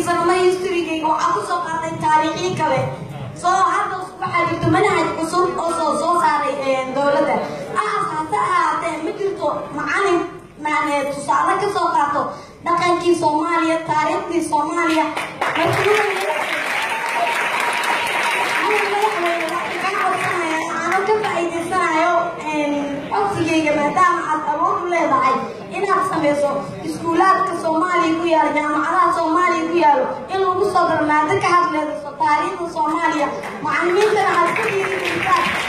sano ma historygayga waxaa kusoo qaatay taariikhii kale soo hadda waxaa jirto manhaj cusub oo soo soo saaray dowladda aas hase ahaatee ma jirto macalin macnee tusaale ka soo qaato dhaqankii soomaaliya taariikhdii soomaaliya waxaana ka faa'iidaysanayo codsigayga maadaama aad awood u leedahay inaad samayso iskuulaadka soomaaliya ku yaalo jaamacadaha soomaaliya ku yaalo in lagu soo daro maado ka hadlayso taariikhda soomaaliya macalimiintana aad ku dhiirigelisaan